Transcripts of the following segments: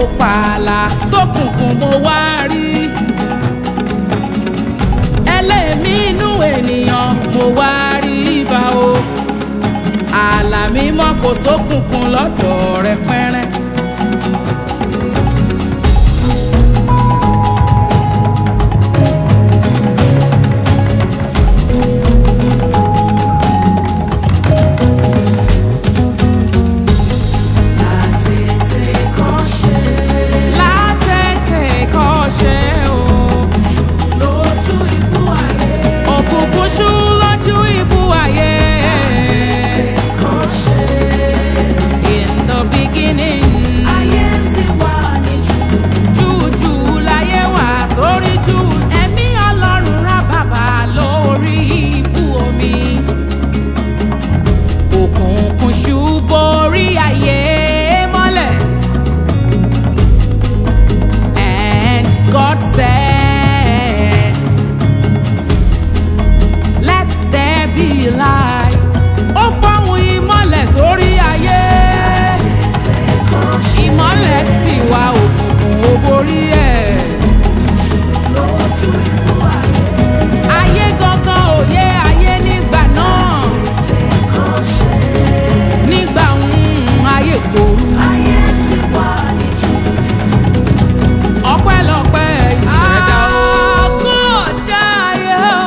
pààlà sókùnkùn mo wá rí ẹlẹ́mí inú ènìyàn mo wá rí bá o ààlà mímọ́ kò sókùnkùn lọ́dọ̀ rẹ pẹ́rẹ́. látètè kọ́ṣẹ́ o. òkùnkùn ṣú lójú ibú ayé. in the beginning. jújù láyé wà torí jù ẹ̀mí ọlọ́run rá bàbá lórí ibú omi. òkùnkùn ṣú borí ayé mọ́lẹ̀. And God said, Let there be light. Ó fọ́hùn ìmọ̀lẹ̀ sórí ayé. Ìmọ̀lẹ̀ sì wá òkùnkùn ó borí ẹ̀. Ayé gangan òye ayé nígbà náà. Nígbà ń ayé gbòòrò. ọpẹ́lọpẹ́ ìṣẹ̀dá o. àkọ́dá ayé o.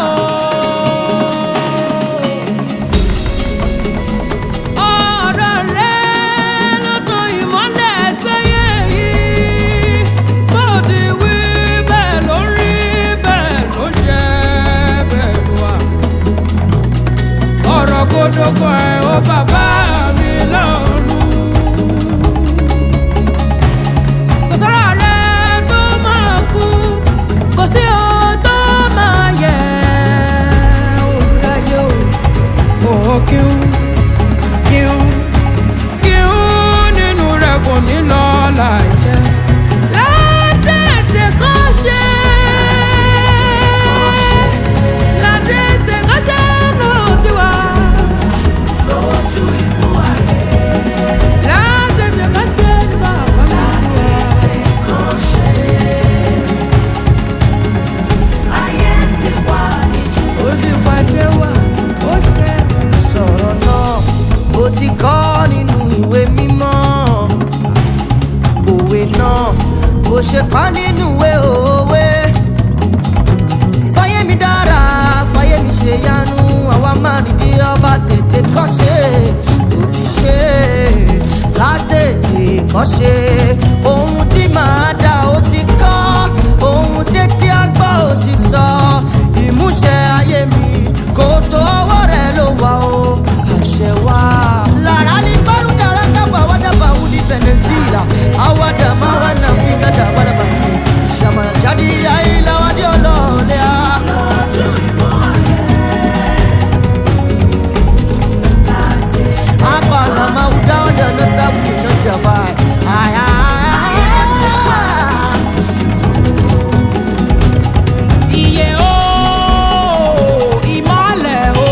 ọ̀rọ̀ rẹ ló tan ìmọ́lẹ̀ sáyé yìí. bó ti wí bẹ́ẹ̀ ló rí bẹ́ẹ̀ ló ṣe bẹ́ẹ̀ ló wà. ọ̀rọ̀ kódókó ẹ̀ ó bàbá mi lọ́rùn kò sọ́rọ̀ rẹ tó máa kú kò sí o tó máa yẹ olùdáyé o ò kíún kíún kíún nínú rẹ kò ní lọ láìṣẹ. látètè kọ́ ṣe látètè kọ́ ṣe ló ti wá. látètè kọ́ ṣe ní bàbá mi ti wá. ó sì pàṣẹ wà ó ṣe. sọ̀rọ̀ náà ó ti kọ́ nínú ìwé mímọ́ òwe náà ó ṣe kọ́ nínú ìwé òwe fáyémi dára fáyémi ṣe yanu àwa máa nìdí ọba tètè kọ́ ṣe ó ti ṣe látètè kọ́ ṣe ohun tí màá dá ó ti kọ́ ohun tètè àgbà ó ti sọ ìmúṣẹ ayé mi kò tó ọwọ́ rẹ̀ ló wà ó àṣẹ wá. lára ní bárú dára dábà wá dábà wù ní venezuela àwa dàmá wà nà fíkà dàbà dàbà ìṣàmà jáde ayé làwọn adé ọlọ́ọ̀lẹ́ á. Apala mauda da na sabu na jaba. Ay ay ay. iye o ìmọ̀lẹ̀ o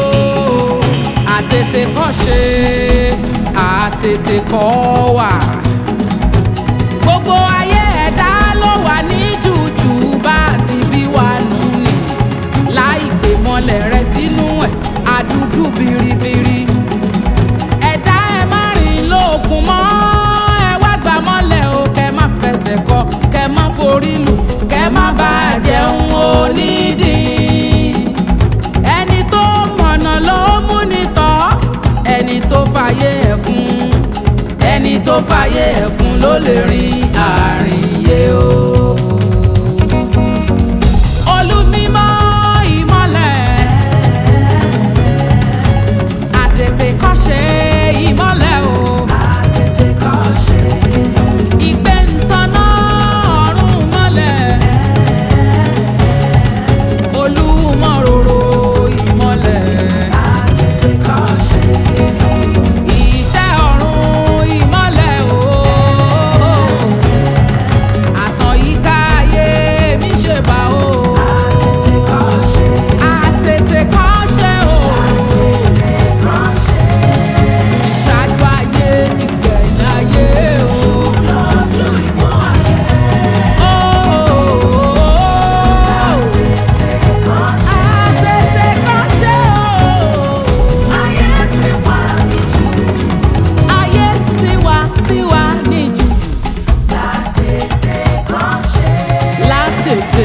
àtètè kọ́ ṣe àtètè kọ́ wà. gbogbo ayé ẹ̀dá ló wà ní jùjù bá ti bí wà nù ní láì gbé mọ́lẹ̀ rẹ sínú ẹ̀ àdúdú biribiri. ẹ̀dá ẹ má rìn lóògùn mọ́ ẹ wá gbà mọ́lẹ̀ o kẹ má fẹsẹ̀ kọ kẹ má forí lù kẹ má bàa jẹun onídìí. ẹni tó mọ̀nà ló mú ni tọ́ ẹni tó fàyè ẹ̀ fún ẹni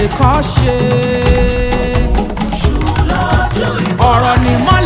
kọ́ ṣe. ọ̀rọ̀ ni mọ́